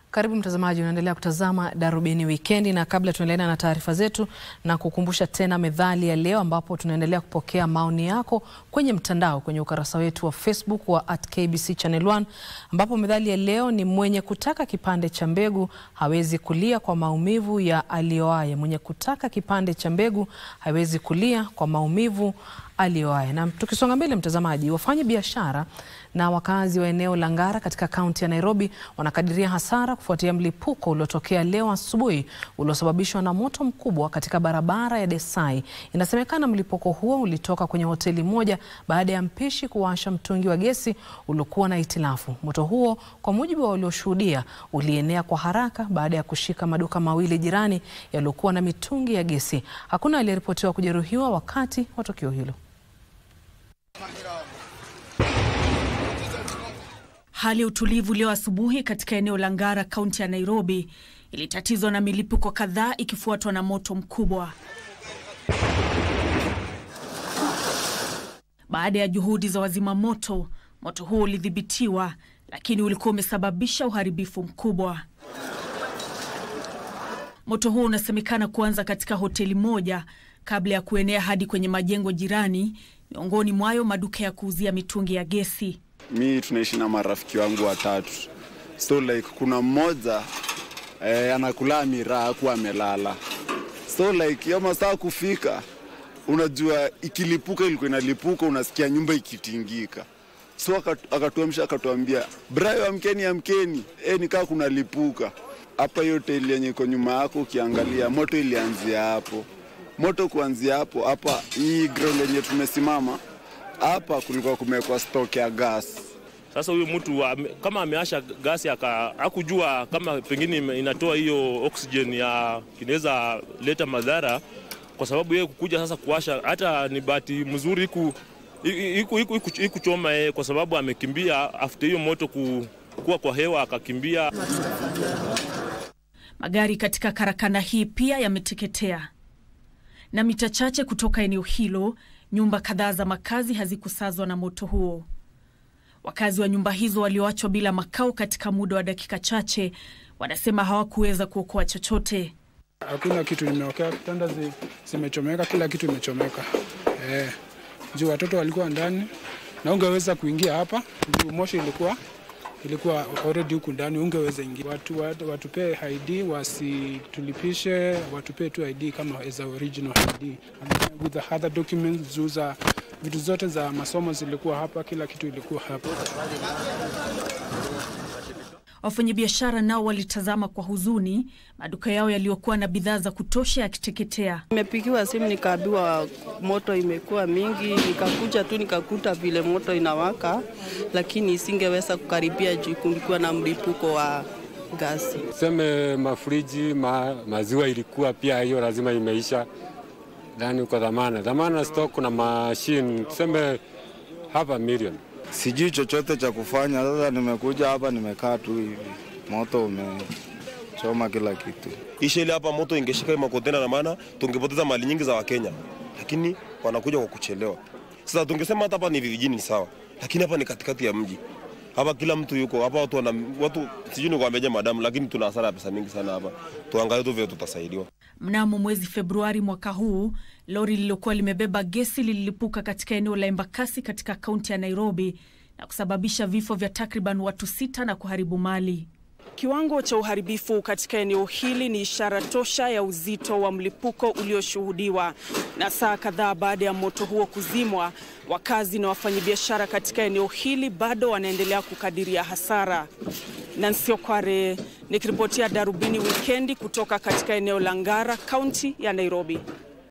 Karibu mtazamaji, unaendelea kutazama Darubini Wikendi, na kabla tuendelea na taarifa zetu, na kukumbusha tena methali ya leo, ambapo tunaendelea kupokea maoni yako kwenye mtandao kwenye ukurasa wetu wa Facebook wa at KBC Channel 1, ambapo methali ya leo ni mwenye kutaka kipande cha mbegu hawezi kulia kwa maumivu ya alioaye. Mwenye kutaka kipande cha mbegu hawezi kulia kwa maumivu alioaye. Na tukisonga mbele, mtazamaji, wafanya biashara na wakazi wa eneo la Ngara katika kaunti ya Nairobi wanakadiria hasara kufuatia mlipuko uliotokea leo asubuhi uliosababishwa na moto mkubwa katika barabara ya Desai. Inasemekana mlipuko huo ulitoka kwenye hoteli moja baada ya mpishi kuwasha mtungi wa gesi uliokuwa na hitilafu. Moto huo, kwa mujibu wa walioshuhudia, ulienea kwa haraka baada ya kushika maduka mawili jirani yaliyokuwa na mitungi ya gesi. Hakuna aliyeripotiwa kujeruhiwa wakati wa tukio hilo. Hali ya utulivu leo asubuhi katika eneo la Ngara, kaunti ya Nairobi, ilitatizwa na milipuko kadhaa ikifuatwa na moto mkubwa. Baada ya juhudi za wazima moto, moto huo ulidhibitiwa, lakini ulikuwa umesababisha uharibifu mkubwa. Moto huo unasemekana kuanza katika hoteli moja kabla ya kuenea hadi kwenye majengo jirani, miongoni mwayo maduka ya kuuzia mitungi ya gesi. Mi tunaishi na marafiki wangu watatu, so like kuna mmoja eh, anakula miraa akuwa amelala, so like hiyo masaa kufika, unajua ikilipuka, ilikuwa inalipuka, unasikia nyumba ikitingika, so akatuamsha akatuambia, brayo, amkeni amkeni, e, nikaa kunalipuka hapa. Hiyo hoteli yenye iko nyuma yako, ukiangalia moto ilianzia hapo. Moto kuanzia hapo hapa, hii ground yenye tumesimama hapa kulikuwa kumewekwa stock ya gas. Sasa huyu mtu kama ameasha gasi hakujua kama pengine inatoa hiyo oxygen ya inaweza leta madhara, kwa sababu yeye kukuja sasa kuasha, hata ni bahati mzuri iku ikuchoma yeye, kwa sababu amekimbia after hiyo moto ku, kuwa kwa hewa akakimbia. Magari katika karakana hii pia yameteketea, na mita chache kutoka eneo hilo nyumba kadhaa za makazi hazikusazwa na moto huo. Wakazi wa nyumba hizo walioachwa bila makao katika muda wa dakika chache wanasema hawakuweza kuokoa chochote. Hakuna kitu limeokea, kitanda zimechomeka, kila kitu imechomeka eh, juu watoto walikuwa ndani na ungeweza kuingia hapa juu moshi ilikuwa ilikuwa already huku ndani, ungeweza ingia. Watu, watu watupee ID, wasitulipishe, watupee tu ID kama as a original ID with the other documents. Juu za vitu zote za masomo zilikuwa hapa, kila kitu ilikuwa hapa. Wafanyabiashara nao walitazama kwa huzuni maduka yao yaliyokuwa na bidhaa za kutosha yakiteketea. Nimepigiwa simu nikaambiwa moto imekuwa mingi, nikakuja tu nikakuta vile moto inawaka, lakini isingeweza kukaribia juu kulikuwa na mlipuko wa gasi. Tuseme mafriji ma, maziwa ilikuwa pia hiyo lazima imeisha ndani kwa dhamana dhamana stock na mashine tuseme hapa milioni Sijui chochote cha kufanya. Sasa nimekuja hapa, nimekaa tu hivi, moto umechoma kila kitu. Isheli hapa moto ingeshika makontena, na maana tungepoteza mali nyingi za Wakenya, lakini wanakuja kwa kuchelewa. Sasa tungesema hata hapa ni vijijini ni sawa, lakini hapa ni katikati ya mji. Hapa kila mtu yuko hapa, watu wana watu, sijui nikwambeje madamu, lakini tuna hasara ya pesa mingi sana hapa. Tuangalie tu vile tutasaidiwa. Mnamo mwezi Februari mwaka huu lori lililokuwa limebeba gesi lililipuka katika eneo la Embakasi katika kaunti ya Nairobi na kusababisha vifo vya takriban watu sita na kuharibu mali. Kiwango cha uharibifu katika eneo hili ni ishara tosha ya uzito wa mlipuko ulioshuhudiwa. Na saa kadhaa baada ya moto huo kuzimwa, wakazi na wafanyabiashara katika eneo hili bado wanaendelea kukadiria hasara. Nancy Okware nikiripotia Darubini Wikendi kutoka katika eneo la Ngara, kaunti ya Nairobi.